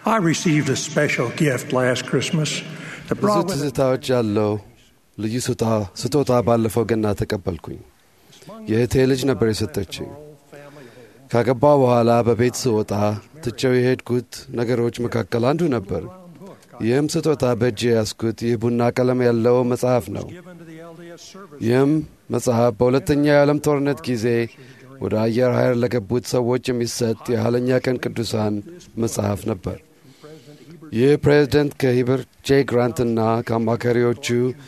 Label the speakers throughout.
Speaker 1: I received a special gift last Christmas that
Speaker 2: ብዙ
Speaker 1: brought with it
Speaker 2: ትዝታዎች ያለው ልዩ ስጦታ- ስጦታ ባለፈው ገና ተቀበልኩኝ። የእህቴ ልጅ ነበር የሰጠችኝ። ካገባ በኋላ በቤት ስወጣ ትቼው የሄድኩት ነገሮች መካከል አንዱ ነበር። ይህም ስጦታ በእጅ ያስኩት ይህ ቡና ቀለም ያለው መጽሐፍ ነው።
Speaker 1: given to the LDS service.
Speaker 2: ይህም መጽሐፍ በሁለተኛው የዓለም ጦርነት ጊዜ ወደ አየር ኃይል ለገቡት ሰዎች የሚሰጥ የኋለኛ ቀን ቅዱሳን መጽሐፍ ነበር። ይህ ፕሬዝደንት ከሂበር ጄ ግራንትና ከአማካሪዎቹ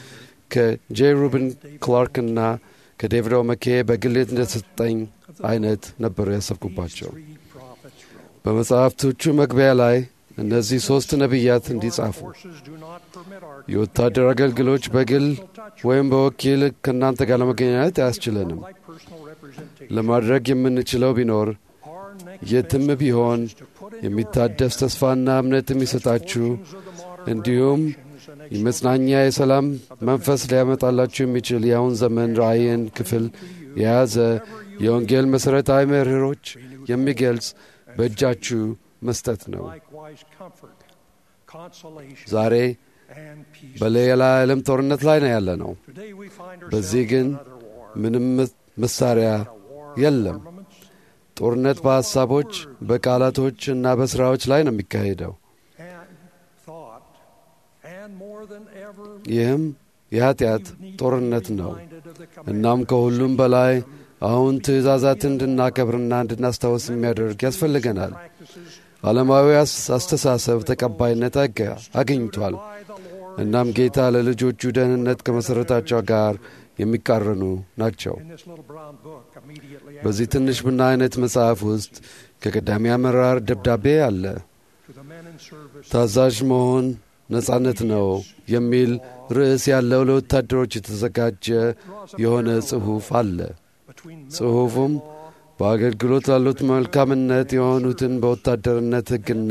Speaker 2: ከጄ ሩብን ክላርክና ከዴቪድ ኦመኬ በግል እንደተሰጠኝ አይነት ነበር ያሰብኩባቸው።
Speaker 1: Three prophets wrote,
Speaker 2: በመጽሐፍቶቹ መግቢያ ላይ እነዚህ ሦስት ነቢያት እንዲጻፉ
Speaker 1: Forces do not permit our
Speaker 2: የወታደር አገልግሎች በግል ወይም በወኪል ከእናንተ ጋር ለመገናኘት አያስችለንም።
Speaker 1: like personal representation.
Speaker 2: ለማድረግ የምንችለው ቢኖር
Speaker 1: Our next
Speaker 2: የትም ቢሆን
Speaker 1: is to put in
Speaker 2: የሚታደስ ተስፋና እምነት የሚሰጣችሁ
Speaker 1: of the modern
Speaker 2: እንዲሁም የመጽናኛ የሰላም መንፈስ ሊያመጣላችሁ የሚችል የአሁን ዘመን ራእይን ክፍል የያዘ የወንጌል መሠረታዊ መርሆች የሚገልጽ በእጃችሁ መስጠት ነው።
Speaker 1: likewise comfort, consolation,
Speaker 2: ዛሬ
Speaker 1: and peace.
Speaker 2: በሌላ ዓለም ጦርነት ላይ ነው ያለ ነው።
Speaker 1: Today we find
Speaker 2: በዚህ
Speaker 1: ourselves
Speaker 2: ግን
Speaker 1: in another war.
Speaker 2: ምንም መሳሪያ የለም።
Speaker 1: Armaments
Speaker 2: ጦርነት በሐሳቦች በቃላቶች እና በሥራዎች ላይ ነው የሚካሄደው።
Speaker 1: and thought, and more than ever,
Speaker 2: ይህም የኀጢአት
Speaker 1: we need
Speaker 2: ጦርነት
Speaker 1: to be
Speaker 2: ነው።
Speaker 1: reminded of the
Speaker 2: እናም ከሁሉም በላይ አሁን ትእዛዛትን እንድናከብርና እንድናስታውስ የሚያደርግ ያስፈልገናል።
Speaker 1: practices
Speaker 2: ዓለማዊ አስ- አስተሳሰብ ተቀባይነት አገ- አግኝቷል።
Speaker 1: by the Lord
Speaker 2: እናም ጌታ ለልጆቹ ደህንነት ከመሠረታቸው ጋር የሚቃረኑ ናቸው።
Speaker 1: in this little brown book immediately
Speaker 2: በዚህ
Speaker 1: after
Speaker 2: ትንሽ ቡና አይነት መጽሐፍ ውስጥ ከቀዳሚ አመራር ደብዳቤ አለ።
Speaker 1: to the men in service
Speaker 2: ታዛዥ መሆን ነጻነት ነው የሚል ርዕስ ያለው ለወታደሮች የተዘጋጀ የሆነ ጽሑፍ አለ።
Speaker 1: between
Speaker 2: ጽሑፉም በአገልግሎት ላሉት መልካምነት የሆኑትን በወታደርነት ሕግና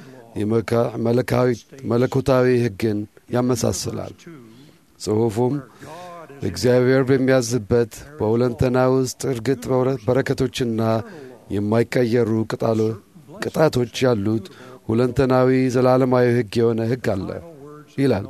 Speaker 2: የመካ- መለካዊ- መለኮታዊ ሕግን ያመሳስላል።
Speaker 1: two
Speaker 2: ጽሑፉም
Speaker 1: God is
Speaker 2: እግዚአብሔር በሚያዝበት በሁለንተና ውስጥ እርግጥ በረ- በረከቶችና የማይቀየሩ ቅጣሎ- ቅጣቶች ያሉት ሁለንተናዊ ዘላለማዊ ሕግ የሆነ ሕግ አለ ይላል።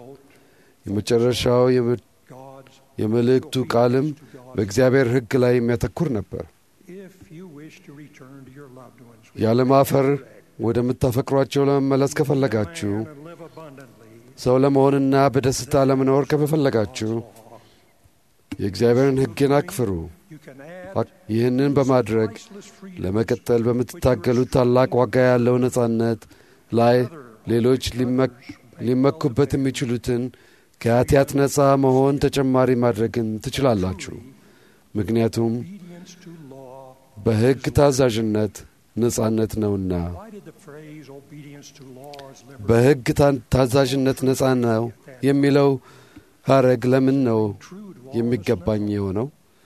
Speaker 2: የመጨረሻው የም-
Speaker 1: God's
Speaker 2: የመልእክቱ ቃልም በእግዚአብሔር ሕግ ላይ የሚያተኩር ነበር።
Speaker 1: if you wish to return to your loved ones
Speaker 2: ያለማፈር ወደምታፈቅሯቸው ለመመለስ ከፈለጋችሁ
Speaker 1: and live abundantly
Speaker 2: ሰው ለመሆንና በደስታ ለመኖር ከፈለጋችሁ የእግዚአብሔርን ሕግን አክፍሩ።
Speaker 1: you can add
Speaker 2: አክ- ይህንን በማድረግ
Speaker 1: priceless freedom
Speaker 2: ለመቀጠል በምትታገሉት ታላቅ ዋጋ ያለው ነጻነት ላይ ሌሎች ሊመክ- ሊመኩበት የሚችሉትን ከኃጢአት ነፃ መሆን ተጨማሪ ማድረግን ትችላላችሁ። ምክንያቱም
Speaker 1: obedience to law
Speaker 2: በሕግ ታዛዥነት ነጻነት ነውና።
Speaker 1: why did the phrase obedience to law is liberty
Speaker 2: በሕግ ታ- ታዛዥነት ነጻ ነው የሚለው ሐረግ ለምን ነው
Speaker 1: true to all
Speaker 2: የሚገባኝ የሆነው?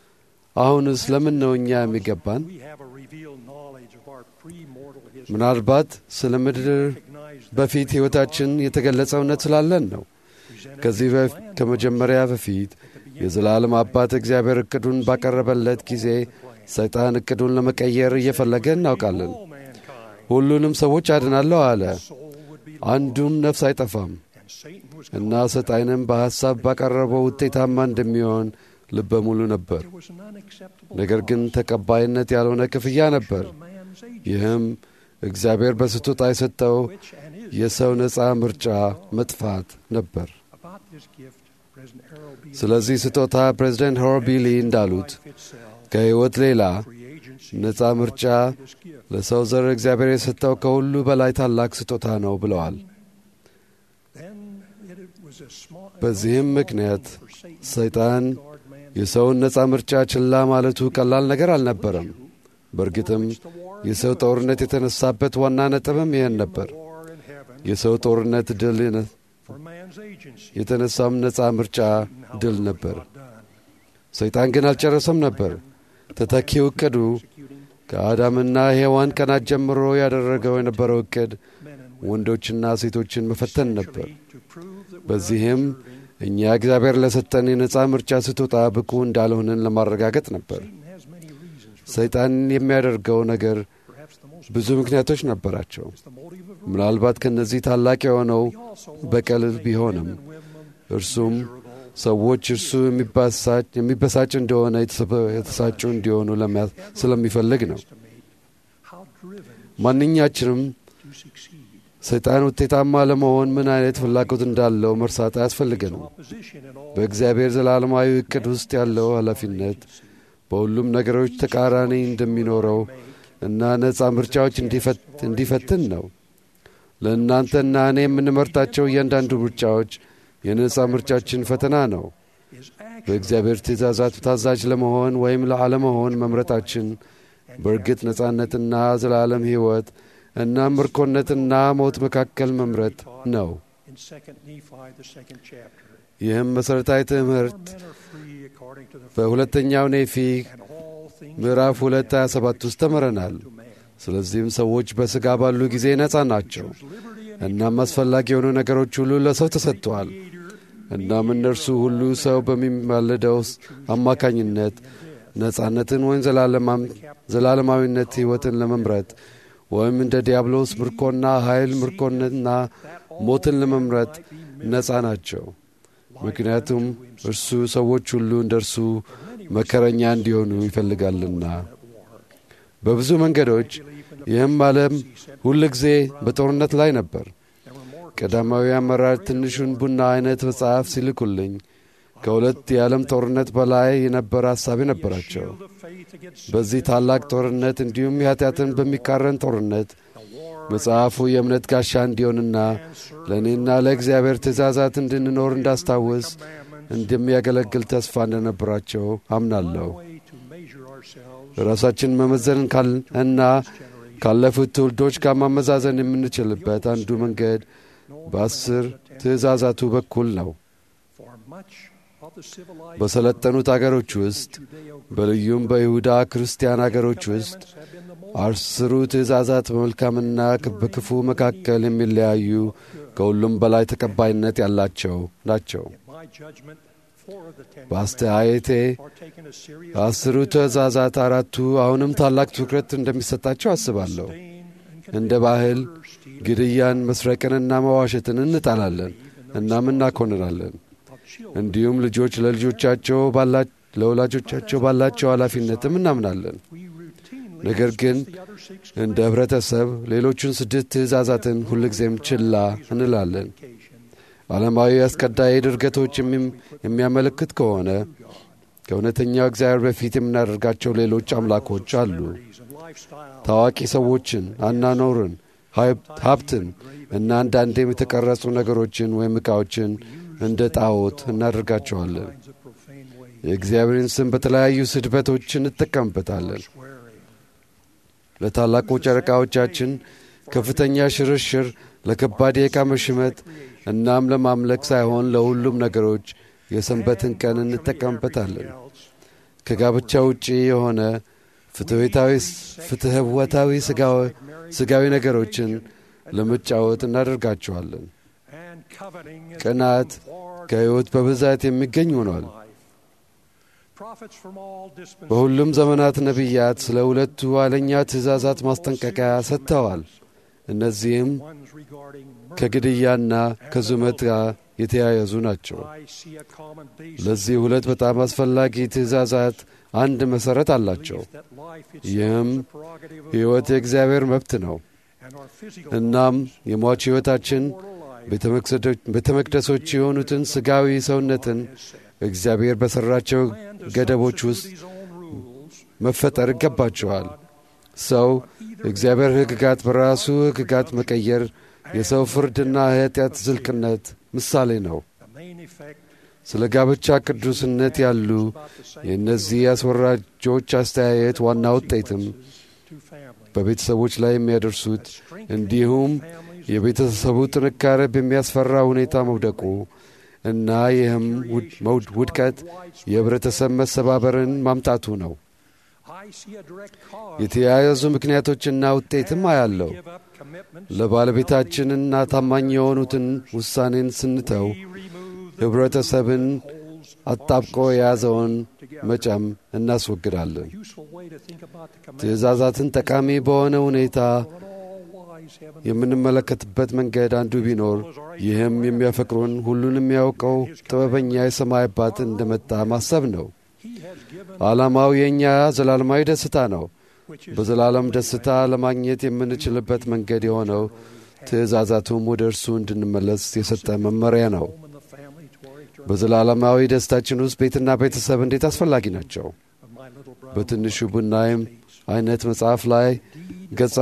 Speaker 2: አሁንስ ለምን ነው እኛ የሚገባን?
Speaker 1: we have a revealed knowledge of our pre-mortal history
Speaker 2: ምናልባት ስለ ምድር
Speaker 1: recognize that
Speaker 2: በፊት ሕይወታችን የተገለጸ እውነት ስላለን ነው።
Speaker 1: presented
Speaker 2: ከዚህ በፍ- ከመጀመሪያ በፊት የዘላለም አባት እግዚአብሔር እቅዱን ባቀረበለት ጊዜ ሰይጣን እቅዱን ለመቀየር እየፈለገ እናውቃለን።
Speaker 1: all mankind
Speaker 2: ሁሉንም ሰዎች አድናለሁ አለ።
Speaker 1: soul would be
Speaker 2: አንዱም ነፍስ አይጠፋም
Speaker 1: and Satan was
Speaker 2: እና ሰይጣንም በሐሳብ ባቀረበው ውጤታማ እንደሚሆን ልበ ሙሉ ነበር።
Speaker 1: there was an unacceptable
Speaker 2: ነገር ግን ተቀባይነት ያልሆነ ክፍያ ነበር።
Speaker 1: of man's age
Speaker 2: ይህም እግዚአብሔር በስጦታ የሰጠው
Speaker 1: which and is
Speaker 2: የሰው ነፃ ምርጫ መጥፋት ነበር።
Speaker 1: about this gift President Harold B.
Speaker 2: ስለዚህ ስጦታ ፕሬዚደንት ሆሮቢሊ እንዳሉት
Speaker 1: life itself
Speaker 2: ከሕይወት ሌላ
Speaker 1: free agency
Speaker 2: ነፃ ምርጫ
Speaker 1: this gift
Speaker 2: ለሰው ዘር እግዚአብሔር የሰጠው ከሁሉ በላይ ታላቅ ስጦታ ነው ብለዋል።
Speaker 1: then it was a small
Speaker 2: በዚህም ምክንያት
Speaker 1: for Satan
Speaker 2: ሰይጣን
Speaker 1: guard man
Speaker 2: የሰውን ነፃ ምርጫ ችላ ማለቱ ቀላል ነገር አልነበረም። በእርግጥም የሰው ጦርነት የተነሳበት ዋና ነጥብም ይህን ነበር።
Speaker 1: war in heaven
Speaker 2: የሰው ጦርነት ድል
Speaker 1: for man's agency
Speaker 2: የተነሳም ነፃ ምርጫ ድል ነበር።
Speaker 1: done
Speaker 2: ሰይጣን ግን አልጨረሰም ነበር። ተተኪው እቅዱ ከአዳምና ሔዋን ቀናት ጀምሮ ያደረገው የነበረው እቅድ
Speaker 1: men and
Speaker 2: ወንዶችና ሴቶችን መፈተን ነበር።
Speaker 1: to prove that
Speaker 2: በዚህም እኛ እግዚአብሔር ለሰጠን የነፃ ምርጫ ስጦታ ብቁ እንዳልሆንን ለማረጋገጥ ነበር።
Speaker 1: Satan has many reasons for
Speaker 2: ሰይጣን የሚያደርገው ነገር
Speaker 1: perhaps the most
Speaker 2: ብዙ ምክንያቶች ነበራቸው። ምናልባት ከእነዚህ ታላቅ የሆነው በቀል ቢሆንም እርሱም ሰዎች እርሱ የሚበሳጭ እንደሆነ የተሳጩ እንዲሆኑ ስለሚፈልግ ነው። ማንኛችንም ሰይጣን ውጤታማ ለመሆን ምን አይነት ፍላጎት እንዳለው መርሳት አያስፈልገንም። በእግዚአብሔር ዘላለማዊ ዕቅድ ውስጥ ያለው ኃላፊነት በሁሉም ነገሮች ተቃራኒ እንደሚኖረው እና ነፃ ምርጫዎች እንዲፈትን ነው። ለእናንተና እኔ የምንመርጣቸው እያንዳንዱ ምርጫዎች የነፃ ምርጫችን ፈተና ነው። በእግዚአብሔር ትእዛዛት ታዛዥ ለመሆን ወይም ለአለመሆን መምረጣችን በእርግጥ ነፃነትና ዘላለም ሕይወት እና ምርኮነትና ሞት መካከል መምረጥ ነው። ይህም መሠረታዊ ትምህርት በሁለተኛው ኔፊ ምዕራፍ 2 27 ውስጥ ተምረናል። ስለዚህም ሰዎች በሥጋ ባሉ ጊዜ ነፃ ናቸው። እናም አስፈላጊ የሆኑ ነገሮች ሁሉ ለሰው ተሰጥተዋል። እናም እነርሱ ሁሉ ሰው በሚማለደው አማካኝነት ነፃነትን ወይም ዘላለማዊነት ሕይወትን ለመምረጥ ወይም እንደ ዲያብሎስ ምርኮና ኃይል ምርኮንና ሞትን ለመምረጥ ነፃ ናቸው። ምክንያቱም እርሱ ሰዎች ሁሉ እንደ እርሱ መከረኛ እንዲሆኑ ይፈልጋልና። በብዙ መንገዶች ይህም ዓለም ሁል ጊዜ በጦርነት ላይ ነበር። ቀዳማዊ አመራር ትንሹን ቡና አይነት መጽሐፍ ሲልኩልኝ ከሁለት የዓለም ጦርነት በላይ የነበረ ሐሳብ ነበራቸው። በዚህ ታላቅ ጦርነት እንዲሁም የኃጢአትን በሚቃረን ጦርነት መጽሐፉ የእምነት ጋሻ እንዲሆንና ለእኔና ለእግዚአብሔር ትእዛዛት እንድንኖር እንዳስታውስ እንደሚያገለግል ተስፋ እንደነበራቸው አምናለሁ። ራሳችን መመዘን እና ካለፉት ትውልዶች ጋር ማመዛዘን የምንችልበት አንዱ መንገድ በአስር ትእዛዛቱ በኩል ነው። በሰለጠኑት አገሮች ውስጥ በልዩም በይሁዳ ክርስቲያን አገሮች ውስጥ አስሩ ትእዛዛት በመልካምና በክፉ መካከል የሚለያዩ ከሁሉም በላይ ተቀባይነት ያላቸው ናቸው። በአስተያየቴ አስሩ ትእዛዛት አራቱ አሁንም ታላቅ ትኩረት እንደሚሰጣቸው አስባለሁ። እንደ ባህል ግድያን፣ መስረቅንና መዋሸትን እንጣላለን እናም እናኮንናለን። እንዲሁም ልጆች ለልጆቻቸው ለወላጆቻቸው ባላቸው ኃላፊነትም እናምናለን። ነገር ግን እንደ ኅብረተሰብ ሌሎቹን ስድስት ትእዛዛትን ሁልጊዜም ችላ እንላለን። ዓለማዊ አስቀዳይ ድርገቶች የሚያመለክት ከሆነ ከእውነተኛው እግዚአብሔር በፊት የምናደርጋቸው ሌሎች አምላኮች አሉ። ታዋቂ ሰዎችን፣ አናኖርን፣ ሀብትን እና አንዳንዴም የተቀረጹ ነገሮችን ወይም ዕቃዎችን እንደ ጣዖት እናደርጋቸዋለን። የእግዚአብሔርን ስም በተለያዩ ስድበቶች እንጠቀምበታለን። ለታላቁ ጨረቃዎቻችን ከፍተኛ ሽርሽር፣ ለከባድ የዕቃ መሽመት እናም ለማምለክ ሳይሆን ለሁሉም ነገሮች የሰንበትን ቀን እንጠቀምበታለን። ከጋብቻ ውጪ የሆነ ፍትህወታዊ ሥጋዊ ነገሮችን ለመጫወት እናደርጋቸዋለን። ቅናት ከሕይወት በብዛት የሚገኝ ሆኗል። በሁሉም ዘመናት ነቢያት ስለ ሁለቱ ኋለኛ ትእዛዛት ማስጠንቀቂያ ሰጥተዋል። እነዚህም ከግድያና ከዙመት ጋር የተያያዙ ናቸው። ለዚህ ሁለት በጣም አስፈላጊ ትእዛዛት አንድ መሠረት አላቸው። ይህም ሕይወት የእግዚአብሔር መብት ነው። እናም የሟች ሕይወታችን ቤተ መቅደሶች የሆኑትን ሥጋዊ ሰውነትን እግዚአብሔር በሠራቸው ገደቦች ውስጥ መፈጠር ይገባቸዋል። ሰው እግዚአብሔር ሕግጋት በራሱ ሕግጋት መቀየር የሰው ፍርድና የኃጢአት ዝልቅነት ምሳሌ ነው። ስለ ጋብቻ ቅዱስነት ያሉ የእነዚህ አስወራጆች አስተያየት ዋና ውጤትም በቤተሰቦች ላይ የሚያደርሱት እንዲሁም የቤተሰቡ ጥንካሬ በሚያስፈራ ሁኔታ መውደቁ እና ይህም ውድቀት የኅብረተሰብ መሰባበርን ማምጣቱ ነው። የተያያዙ ምክንያቶችና ውጤትም አያለው። ለባለቤታችንና ታማኝ የሆኑትን ውሳኔን ስንተው ኅብረተሰብን አጣብቆ የያዘውን መጫም እናስወግዳለን።
Speaker 1: useful way to think about the commandments
Speaker 2: ትእዛዛትን ጠቃሚ በሆነ ሁኔታ
Speaker 1: of an all-wise heavenly
Speaker 2: የምንመለከትበት መንገድ አንዱ ቢኖር ይህም የሚያፈቅሩን ሁሉን የሚያውቀው ጥበበኛ የሰማይ አባት እንደመጣ ማሰብ ነው።
Speaker 1: He has given
Speaker 2: ዓላማው የእኛ ዘላለማዊ ደስታ ነው።
Speaker 1: which is
Speaker 2: በዘላለም ደስታ ለማግኘት የምንችልበት መንገድ የሆነው ትእዛዛቱም ወደ እርሱ እንድንመለስ የሰጠ መመሪያ ነው።
Speaker 1: home and the family to our eternal
Speaker 2: በዘላለማዊ ደስታችን ውስጥ ቤትና ቤተሰብ እንዴት አስፈላጊ ናቸው።
Speaker 1: of my little brother.
Speaker 2: በትንሹ ቡናይም አይነት መጽሐፍ ላይ ገጽ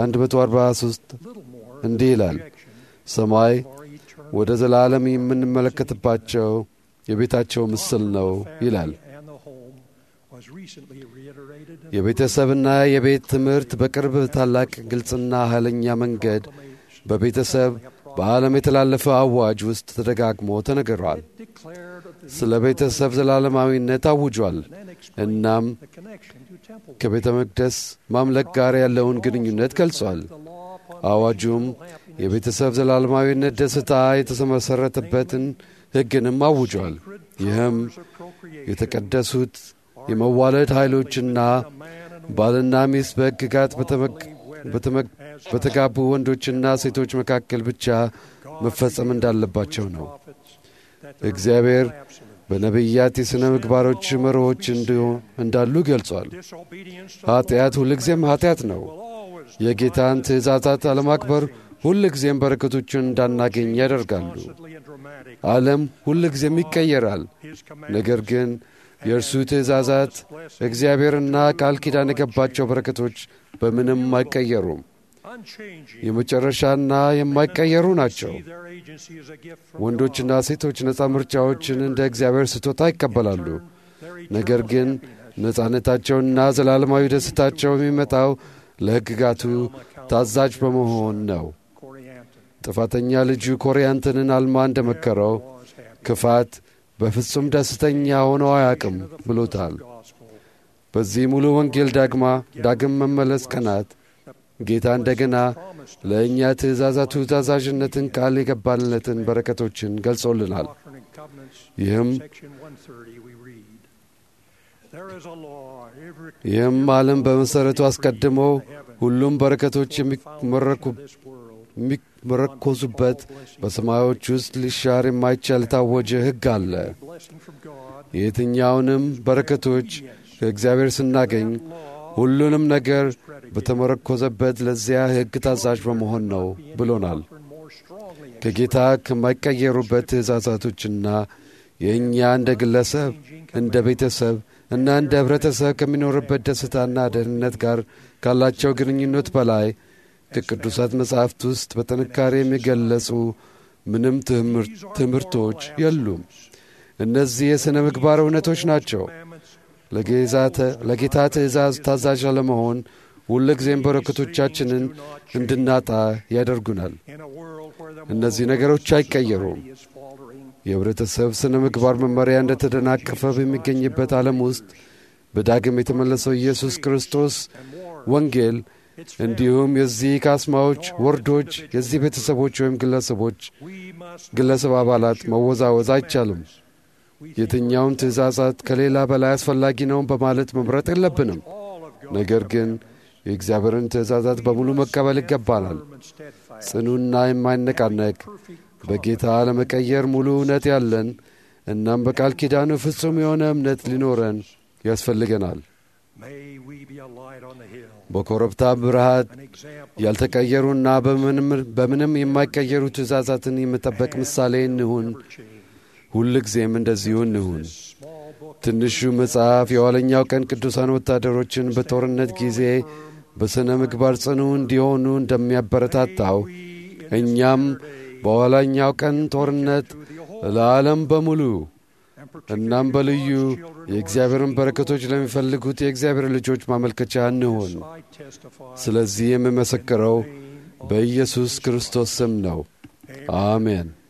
Speaker 2: 143
Speaker 1: little more
Speaker 2: እንዲህ ይላል፣
Speaker 1: projection
Speaker 2: ሰማይ
Speaker 1: of our eternal
Speaker 2: ወደ ዘላለም የምንመለከትባቸው የቤታቸው ምስል ነው ይላል።
Speaker 1: and the home was recently reiterated in
Speaker 2: የቤተሰብና የቤት ትምህርት በቅርብ ታላቅ ግልጽና ኃይለኛ መንገድ በቤተሰብ በዓለም የተላለፈ አዋጅ ውስጥ ተደጋግሞ ተነግሯል።
Speaker 1: declared of the
Speaker 2: ስለ ቤተሰብ ዘላለማዊነት አውጇል።
Speaker 1: and explained
Speaker 2: እናም
Speaker 1: the connection to temple
Speaker 2: ከቤተ መቅደስ ማምለክ ጋር ያለውን ግንኙነት ገልጿል።
Speaker 1: the law upon
Speaker 2: አዋጁም የቤተሰብ ዘላለማዊነት ደስታ የተመሠረተበትን ሕግንም አውጇል። ይህም
Speaker 1: of procreation
Speaker 2: የተቀደሱት የመዋለድ ኃይሎችና ባልና ሚስት በሕግጋት በተመግ- በተመግ- በተጋቡ ወንዶችና ሴቶች መካከል ብቻ መፈጸም እንዳለባቸው ነው።
Speaker 1: prophets that there
Speaker 2: እግዚአብሔር
Speaker 1: absolute
Speaker 2: በነቢያት የሥነ ምግባሮች መርሆች እንዲሁ- እንዳሉ ገልጿል።
Speaker 1: disobedience to
Speaker 2: ኃጢአት ሁልጊዜም ኃጢአት ነው።
Speaker 1: will always
Speaker 2: የጌታን ትእዛዛት አለማክበር ሁልጊዜም በረከቶቹን እንዳናገኝ ያደርጋሉ።
Speaker 1: constantly and dramatic
Speaker 2: ዓለም ሁልጊዜም ይቀየራል።
Speaker 1: his
Speaker 2: ነገር ግን የእርሱ ትእዛዛት እግዚአብሔርና ቃል ኪዳን የገባቸው በረከቶች በምንም አይቀየሩም።
Speaker 1: unchanging
Speaker 2: የመጨረሻና የማይቀየሩ ናቸው።
Speaker 1: see their agency as a gift from
Speaker 2: ወንዶችና ሴቶች ነፃ ምርጫዎችን እንደ እግዚአብሔር ስጦታ ይቀበላሉ።
Speaker 1: their
Speaker 2: ነገር ግን ነፃነታቸውና ዘላለማዊ ደስታቸው የሚመጣው ለሕግጋቱ ታዛዥ በመሆን ነው።
Speaker 1: Corianton
Speaker 2: ጥፋተኛ ልጁ ኮሪያንትንን አልማ እንደመከረው
Speaker 1: was happy
Speaker 2: ክፋት በፍጹም ደስተኛ ሆኖ አያውቅም ብሎታል።
Speaker 1: gospel
Speaker 2: በዚህ ሙሉ ወንጌል ዳግማ ዳግም መመለስ ቀናት ጌታ እንደገና ለእኛ ትእዛዛቱ ታዛዥነትን ቃል የገባልነትን በረከቶችን ገልጾልናል።
Speaker 1: Doctrine and Covenants
Speaker 2: ይህም
Speaker 1: section 130 we read there is a law every
Speaker 2: ይህም ዓለም በመሠረቱ አስቀድሞ ሁሉም በረከቶች የሚመረኩ
Speaker 1: this world
Speaker 2: የሚመረኮዙበት በሰማዮች ውስጥ ሊሻር የማይቻል የታወጀ ሕግ አለ።
Speaker 1: blessing from God
Speaker 2: የትኛውንም በረከቶች ከእግዚአብሔር ስናገኝ ሁሉንም ነገር በተመረኮዘበት ለዚያ ሕግ ታዛዥ በመሆን ነው ብሎናል።
Speaker 1: and more strongly
Speaker 2: ከጌታ ከማይቀየሩበት ትእዛዛቶችና የእኛ እንደ ግለሰብ፣ እንደ ቤተሰብ እና እንደ ኅብረተሰብ ከሚኖርበት ደስታና ደህንነት ጋር ካላቸው ግንኙነት በላይ ከቅዱሳት መጻሕፍት ውስጥ በጥንካሬ የሚገለጹ ምንም ትምህር- ትምህርቶች የሉም። እነዚህ የሥነ ምግባር እውነቶች ናቸው።
Speaker 1: commandments
Speaker 2: ለጌዛተ- ለጌታ ትእዛዝ ታዛዥ አለመሆን ሁልጊዜም በረከቶቻችንን እንድናጣ ያደርጉናል።
Speaker 1: in a world where the
Speaker 2: እነዚህ ነገሮች አይቀየሩም።
Speaker 1: is faltering
Speaker 2: የኅብረተሰብ ሥነ ምግባር መመሪያ እንደ ተደናቀፈ በሚገኝበት ዓለም ውስጥ በዳግም የተመለሰው ኢየሱስ ክርስቶስ ወንጌል እንዲሁም የዚህ ካስማዎች፣ ወርዶች፣ የዚህ ቤተሰቦች ወይም ግለሰቦች
Speaker 1: we must
Speaker 2: ግለሰብ አባላት መወዛወዝ አይቻልም። የትኛውን ትእዛዛት ከሌላ በላይ አስፈላጊ ነው በማለት መምረጥ የለብንም።
Speaker 1: all of God
Speaker 2: ነገር ግን የእግዚአብሔርን ትእዛዛት በሙሉ መቀበል ይገባናል።
Speaker 1: and steadfast
Speaker 2: ጽኑና የማይነቃነቅ በጌታ ለመቀየር ሙሉ እውነት ያለን እናም በቃል ኪዳኑ ፍጹም የሆነ እምነት ሊኖረን ያስፈልገናል።
Speaker 1: may we be a light on the hill
Speaker 2: በኮረብታ ብርሃት
Speaker 1: an example
Speaker 2: ያልተቀየሩና በምንም በምንም የማይቀየሩ ትእዛዛትን የመጠበቅ ምሳሌ እንሁን።
Speaker 1: change
Speaker 2: ሁል ጊዜም እንደዚሁ እንሁን።
Speaker 1: small book
Speaker 2: ትንሹ መጽሐፍ የኋለኛው ቀን ቅዱሳን ወታደሮችን በጦርነት ጊዜ በሥነ ምግባር ጽኑ እንዲሆኑ እንደሚያበረታታው እኛም በኋላኛው ቀን ጦርነት ለዓለም በሙሉ እናም በልዩ የእግዚአብሔርን በረከቶች ለሚፈልጉት የእግዚአብሔር ልጆች ማመልከቻ እንሁን።
Speaker 1: I testify
Speaker 2: ስለዚህ የምመሰክረው በኢየሱስ ክርስቶስ ስም ነው። አሜን።